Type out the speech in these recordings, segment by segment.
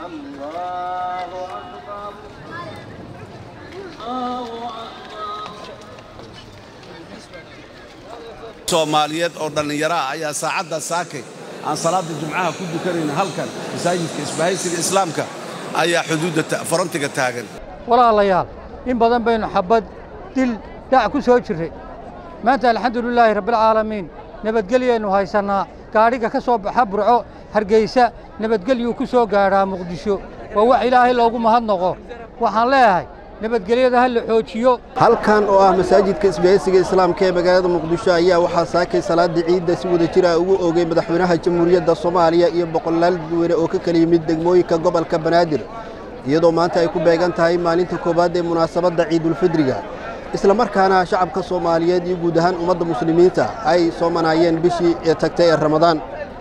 soomaaliyeed oo dhallinyaro ah ayaa saacadda saakay aan salaada jumcaha ku dukanayna halkan masaajidka isbahaysiga islaamka ayaa xuduudda farantiga taagan walaalayaal in badan baynu xabbad dil dhac ku soo jirray maanta alxamdulilaahi rabbilcaalamiin nabadgelyaynu haysannaa gaadhiga ka soo baxa burco hargeysa nabadgelyuu ku soo gaadhaa muqdisho waa wax ilaahay loogu mahadnaqo waxaan leeyahay nabadgelyada ha la xoojiyo halkan oo ah masaajidka isbahaysiga islaamka ee magaalada muqdisho ayaa waxaa saakay salaada ciidda si wada jir ah ugu oogay madaxweynaha jamhuuriyadda soomaaliya iyo boqolaal dadweyne oo ka kala yimid degmooyinka gobolka banaadir iyadoo maanta ay ku beegan tahay maalinta koowaad ee munaasabadda ciidulfidriga isla markaana shacabka soomaaliyeed iyo guud ahaan ummadda muslimiinta ay soomanaayeen bishii ee tagtay ee ramadaan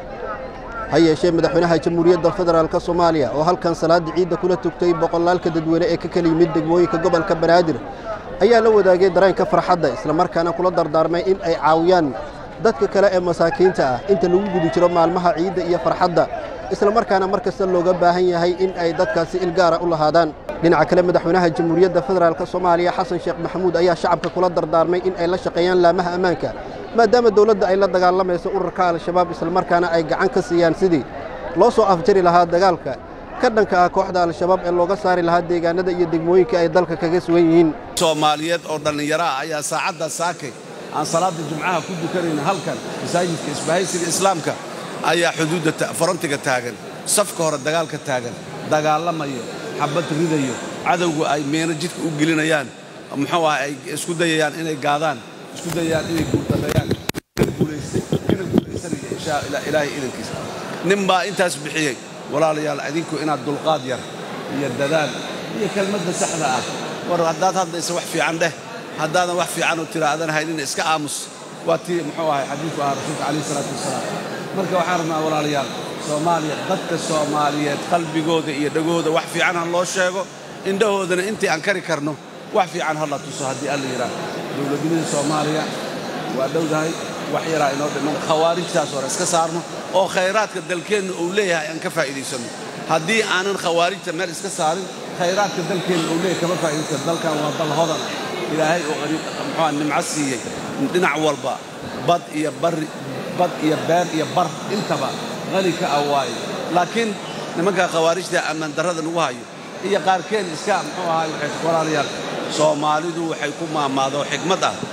ha yeeshee madaxweynaha jamhuuriyadda federaalk soomaaliya oo halkan salaada ciidda kula tugtay boqolaalka dadweyne ee ka kala yimid degmooyinka gobolka banaadir ayaa la wadaagay dareenka farxadda islamarkaana kula dardaarmay in ay caawiyaan dadka kale ee masaakiinta ah inta lagu guda jiro maalmaha ciidda iyo farxadda islamarkaana mar kasta looga baahan yahay in ay dadkaasi ilgaara u lahaadaan dhinaca kale madaxweynaha jamhuuriyadda federaalk soomaaliya xasan sheekh maxamuud ayaa shacabka kula dardaarmay in ay la shaqeeyaan laamaha ammaanka maadaama dawladda ay la dagaalamayso ururka al-shabaab islamarkaana ay gacan ka siiyaan sidii loo soo afjari lahaa dagaalka ka dhanka ah kooxda al-shabaab ee looga saari lahaa deegaanada iyo degmooyinka ay dalka kaga sugan yihiin soomaaliyeed oo dhallinyaro ah ayaa saacadda saakay aan salaada jumcaha ku dukanayna halkan masaajidka isbahaysiga islaamka ayaa xuduudda farantiga taagan safka hore dagaalka taagan dagaalamayo xabad ridayo cadowgu ay meeno jidka u gelinayaan muxuu ah ay isku dayayaan inay gaadaan isku dayayaan inay guurdameeyaan kana guulaystay kana guulaysanaya inshaa ilaahay idankiisa nin baa intaas bixiyey walaalayaal idinku inaad dulqaad yar iyo dadaal iyo kelmadda saxda ah war haddaad hadlaysa wax fiican dheh haddaadan wax fiicanoo tira aadan haynina iska aamus waa tii muxuu ahay xadiidku ahaa rasuulka calayhi salaatu wasalaam marka waxaan rabnaa walaalayaal soomaaliya dadka soomaaliyeed qalbigooda iyo dhegooda wax fiican ha loo sheego indhahoodana intii aan kari karno wax fiican ha la tuso haddii alla yidhaah dowladnimada soomaaliya waa dhowdahay wax yaraa inoo dhiman khawaarijtaas hore iska saarno oo khayraadka dalkeenna uu leeyahay aan ka faa'iidaysanno haddii aanan khawaarijta meel iska saarin khayraadka dalkeenna uu leeyahay kama faa'iidaysan dalkan waa dal hodan ah ilaahay oo muxuua nimco siiyey dhinac walba bad iyo barri bad iyo beer iyo bar intaba qani ka ah waaye laakiin nimanka khawaarijta ammaan darrada nagu hayo iyo qaarkeen iska muxuu ahaay waxay walaalayaal soomaalidu waxay ku maamaado xigmad ah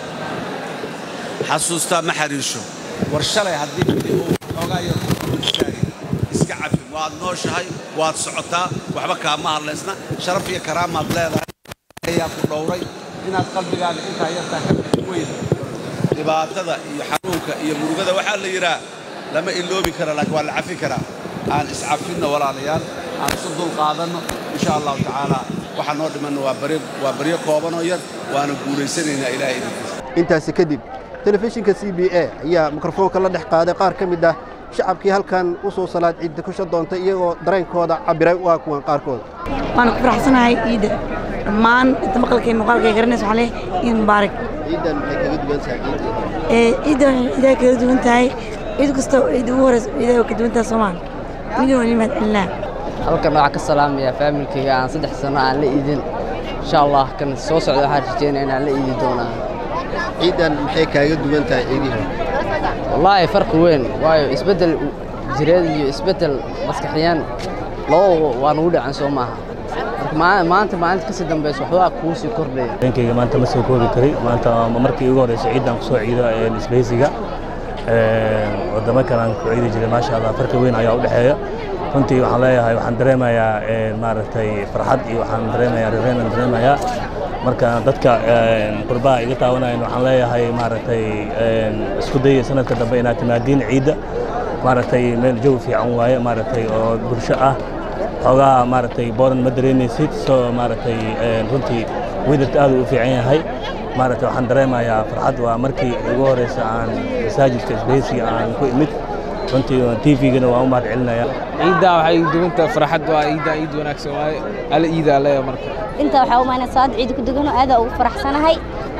xasuustaa ma xariirsho war shalay haddii midi uu xoogaa yar istaagay iska cafi waad nooshahay waad socotaa waxba kaama hadlaysna sharaf iyo karaamaad leedahay ayaa ku dhowray inaad qalbigaaga intaa yartaa ka bixi weyda dhibaatada iyo xanuunka iyo murugada waxaa la yidhaah lama iloobi kara laakiin waa la cafi karaa aan iscafinno walaalayaal aan isu dulqaadanno insha allahu tacaala waxaa noo dhimanno waa baryo koobanoo yar waana guulaysanaynaa ilahay idinkiisa intaasi kadib telefishinka c b a ayaa mikrofoonka la dhex qaaday qaar ka mid ah shacabkii halkan u soo salaad ciidda kusha doontay iyagoo dareenkooda cabbiray waa kuwan qaarkood waan ku faraxsanahay ciidda dhammaan inta maqalkay muuqaalkay garanaysa waxaa leh ciid mubaarak ciiddan maxay kaga duwan tahay ciidda ee ciidda waxay ciidaha kaga duwan tahay ciid kasta ciidda ugu horeysa ciidaha ka duwan tahay soomaal midna waa nimad celinaa halkan waxaa ka salaamaya faamilkayga aan saddex sano aan la iidin insha allah kan soo socda waxaan rajeynaya inaan la iidi doonaa ciiddan maxay kaaga duwan tahay ciidihii wallaahi farqi weyn waayo isbeddel jireed iyo isbeddel maskaxiyaan labadaba waa nagu dhacan soo maaha marka maanta maalinta kasii dambaysa waxbaa kuu sii kordhaya dareenkayga maanta ma soo koobi kari maanta markii ugu horeysa ciiddan ku soo ciido isbahaysiga wadamo kale aan ku ciidi jiray maasha allah farqi weyn ayaa u dhexeeya runtii waxaan leeyahay waxaan dareemayaa maaragtay farxad iyo waxaan dareemayaa rireen aan dareemayaa marka dadka qurbaha iga taawanayan waxaan leeyahay maaragtay isku daya sanadka dambe inaad timaadiin ciidda maaragtay meel jawi fiican waaye maaragtay oo bulsho ah xoogaha maaragtay booran ma dareemaysid soo maaragtay runtii wedarka aad u fiican yahay maaragtay waxaan dareemayaa farxad waa markii ugu horeysa aan masaajidka isbahaysiga aan ku imid runtii tvgana waan u mahad celinaya ciidda waxay duwanta farxad waa ciidda ciid wanaagsan waaye ala ciida leeya marka inta waxaa umaynaa salaad ciid ku dugano aada ugu faraxsanahay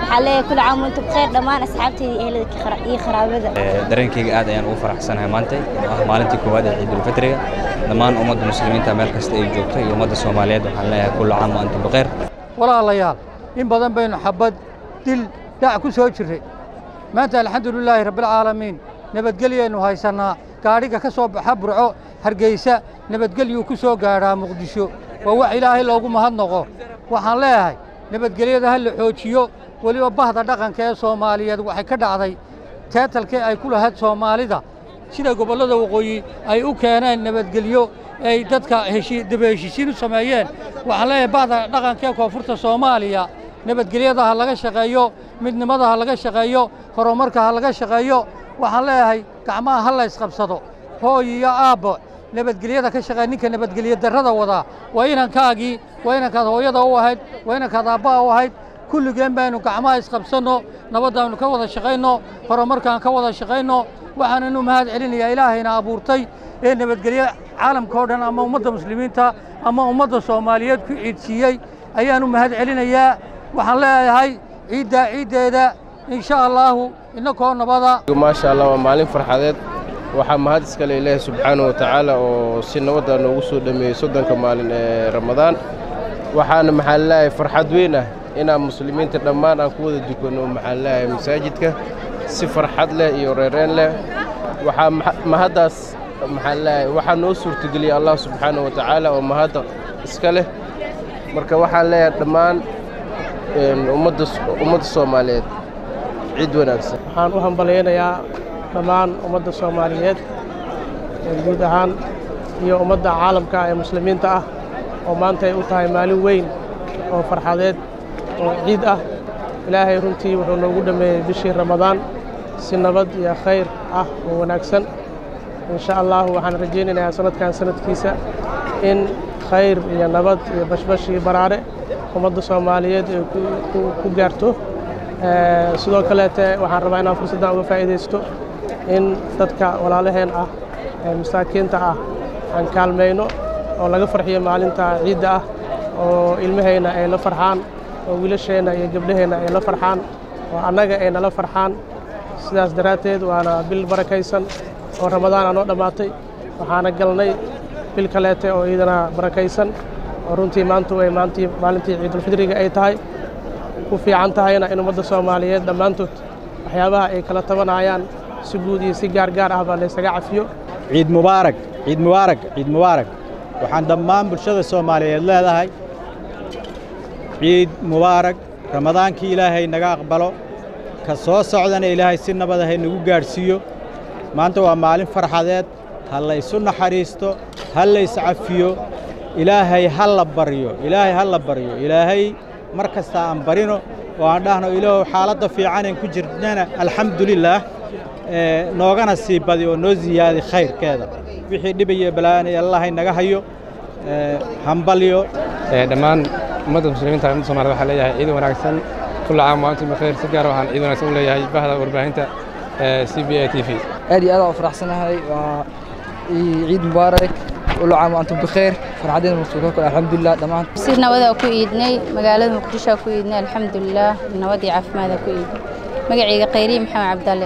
waxaa leeyahay kula caam wantum bkhayr dhammaan asxaabteyda iyo ehelada iyo qaraabada dareenkayga aad ayaan ugu faraxsanahay maanta oo ah maalintii koowaad ee ciidulfitriga dhammaan ummadda muslimiinta meel kasta ay joogto iyo ummadda soomaaliyeed waxaan leeyahay kula caam wa antum bkhayr walaalayaal in badan baynu xabad dil dhac ku soo jirray maanta alxamdulilaahi rabbilcaalamiin nabadgelyaynu haysannaa gaadhiga ka soo baxa burco hargeysa nabadgelyuu ku soo gaadhaa muqdisho waa wax ilaahay loogu mahadnaqo waxaan leeyahay nabadgelyada ha la xoojiyo weliba bahda dhaqanka ee soomaaliyeed waxay ka dhacday teetalkii ay ku lahayd soomaalida sida gobollada waqooyi ay u keeneen nabadgelyo ay dadka daba heshiisiin u sameeyeen waxaan leeyahay bahda dhaqanka ee koonfurta soomaaliya nabadgelyada ha laga shaqeeyo midnimada ha laga shaqeeyo horumarka ha laga shaqeeyo waxaan leeyahay gacmaha ha la ysqabsado hooy iyo aabbo nabadgelyada ka shaqeeya ninka nabadgelyo darrada wadaa waa inankaagii waa inankaad hooyada u ahayd waa inankaad aabbaha u ahayd kulligeen baynu gacmaha isqabsanno nabaddaannu ka wada shaqayno horumarkaan ka wada shaqayno waxaananu mahad celinayaa ilaahayna abuurtay ee nabadgelyo caalamka o dhan ama ummadda muslimiinta ama ummadda soomaaliyeed ku ciidsiiyey ayaanu mahad celinayaa waxaan leeyahay ciiddaa ciiddeeda insha allaahu innakoo nabada maasha allah waa maalin farxadeed waxaa mahad iskale ilaahi subxaanahu wa tacaala oo si nabadda noogu soo dhammeeyey soddonka maalin ee ramadaan waxaana maxaan leeyahay farxad weyn ah inaan muslimiinta dhammaan aan ku wada dukanno maxaan leeyahay masaajidka si farxad leh iyo reereen leh waxaa mahaddaas maxaan leeyahay waxaa noo suurtageliyey allah subxaanahu wa tacaala oo mahadda iska leh marka waxaan leeyahay dhammaan ummadda ummadda soomaaliyeed ciid wanaagsan waxaan u hambalyaynayaa dhammaan ummadda soomaaliyeed guud ahaan iyo ummadda caalamka ee muslimiinta ah oo maanta ay u tahay maalin weyn oo farxadeed oo ciid ah ilaahay runtii wuxuu noogu dhammeeyey bishii ramadaan si nabad iyo khayr ah oo wanaagsan insha allahu waxaan rajaynayaa sanadkan sanadkiisa in khayr iyo nabad iyo bashbash iyo baraare ummadda soomaaliyeed ay ku gaarto sidoo kaleete waxaan rabaa inaan fursaddan uga faa'iidaysto in dadka walaalaheen ah ee masaakiinta ah aan kaalmayno oo laga farxiyo maalinta ciidda ah oo ilmahayna ay la farxaan oo wiilasheenna iyo gabdhaheenna ay la farxaan oo annaga ay nala farxaan sidaas daraadteed waana bil barakaysan oo ramadaan aanoo dhammaatay waxaana galnay bil kaleete oo iidana barakaysan oo runtii maantu ay maantii maalintii ciidulfidriga ay tahay ku fiican tahayna in ummadda soomaaliyeed dhammaantood waxyaabaha ay kala tabanayaan si guud iyo si gaargaar ahba laysaga cafiyo ciid mubaarak ciid mubaarak ciid mubaarak waxaan dhammaan bulshada soomaaliyeed leedahay ciid mubaarak ramadaankii ilaahay naga aqbalo ka soo socdana ilaahay si nabad ahay nagu gaadhsiiyo maanta waa maalin farxadeed ha laysu naxariisto ha layscafiyo ilaahay ha la baryo ilaahay ha la baryo ilaahay mar kasta aan barino oo aan dhahno ilaahu xaaladda fiicanen ku jirnana alxamdulilaah noogana sii badi oo noo siyaadi khayrkeeda wixii dhibaya balaanay allahay naga hayo hambalyo dhammaan ummadda muslimiinta ummadda soomaaliyed waxaa leeyahay ciid wanaagsan kulla caam wa antum bikhayr si gaar waxaan ciid wanaagsan u leeyahay bahda warbaahinta c b a t v aad iyo aad aan u faraxsanahay waa ciid mubaarak kulla caam wa antum bikhayr farxadeena masuulka kale alxamdulilah dhammaan si nabadaa ku iidnay magaalada muqdishoa ku iidnay alxamdulilah nabad iyo caafimaada ku iidnay magacayga khayriye maxamed cabdalle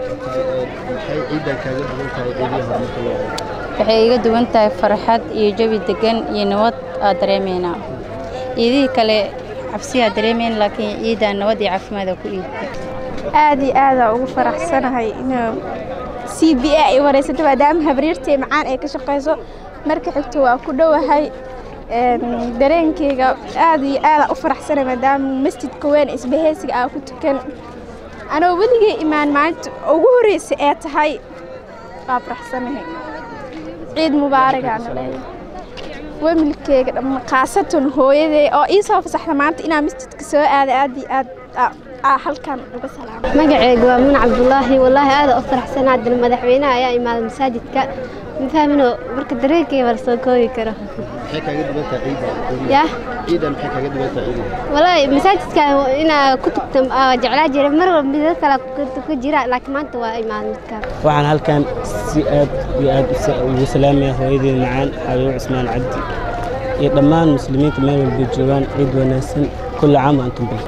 waxay iga duwan tahay farxad iyo jawi degan iyo nabad aa dareemaynaa ciidihii kale cabsiyaa dareemayn laakiin ciiddaa nabad iyo caafimaada ku iidnay aad iyo aadaa ugu faraxsanahay inuu c b a ay waraysato maadaama habriirtay macaan ay ka shaqayso marka xigto waa ku dhowahay dareenkeyga aad iyo aadaa u faraxsanay maadaama masjidka weyn isbahaysiga aa ku tukan anoo weligay imaan maalinta ugu horreysa ee tahay waa faraxsanahay ciid mubaaragaana leeyahay wemilkeyga dhamma khaasatan hooyaday oo ii soo fasaxda maanta inaan masjidka soo aada aad iyo aad aa halkan uga salaamo magaceyga waa muun cabdulaahi wallaahi aada u faraxsanaa dal madaxweynaha ayaa imaaday masaajidka ma fahmino marka dareenkayga waa lasoo koobi karo maxay kaaga duwantaa ciidda yah ciidan maxay kaaga duwantaa ciidan wallaahi masaajidka inaa ku tugta aa jeclaa jiray mar walba midada kale ku jira laakiin maanta waa imaaday midkaan waxaan halkan si aad iyo aad ugu salaamaya hooyadeeda macaan xabiibo cismaan cabdi iyo dhammaan muslimiinta meel walba joogaan ciid wanaagsan kulla caam wa antum bil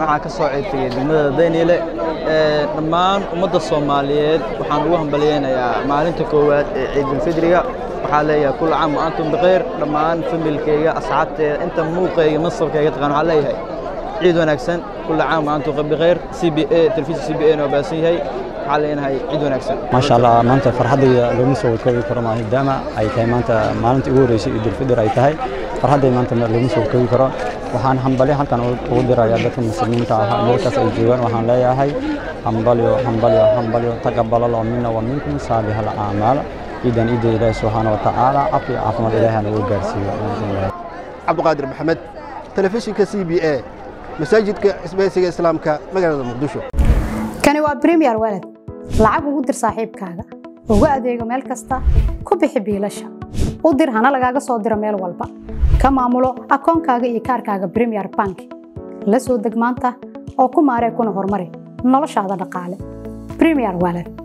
waxaa ka soo ceyrtagay degmada dayniile dhammaan ummadda soomaaliyeed waxaan ugu hambalyeynayaa maalinta koowaad ee ciidulfidriga waxaa leeyahay kula caam wa antum bikhayr dhammaan familkayga asxaabteeda inta muuqayga masabkayga taqaan waxaa leeyahay ciid wanaagsan kula caam wa antum bikhayr c b a telefishin c b a na waa baasan yahay waxaa leenahay ciid wanaagsan maasha allah maanta farxaddayda looma soo koobi karo maadaama ay tahay maanta maalintii ugu horreysay ciidulfidr ay tahay farxadday maanta looma soo koobi karo waxaan hambalyo halkan ugu dirayaa dadka muslimiinta ah meelkaas ay joogaan waxaan leeyahay hambalyo hambalyo hambalyo taqabalalo mina wa minkum saalih alacmaal ciidan ciidda ilaahi subxaana wa tacaala cafi caafimaad ilaahi nagu gaarsiiyo cabdiqaadir maxamed telefishinka c b a masaajidka isbahaysiga islaamka magaalada muqdisho kani waa premier walad lacag ugu dir saaxiibkaaga ugu adeego meel kasta ku bixi biilasha u dir hana lagaaga soo diro meel walba ka maamulo akoonkaaga iyo kaarkaaga premier bank la soo deg maanta oo ku maaree kuna horumari noloshaada dhaqaale premier walad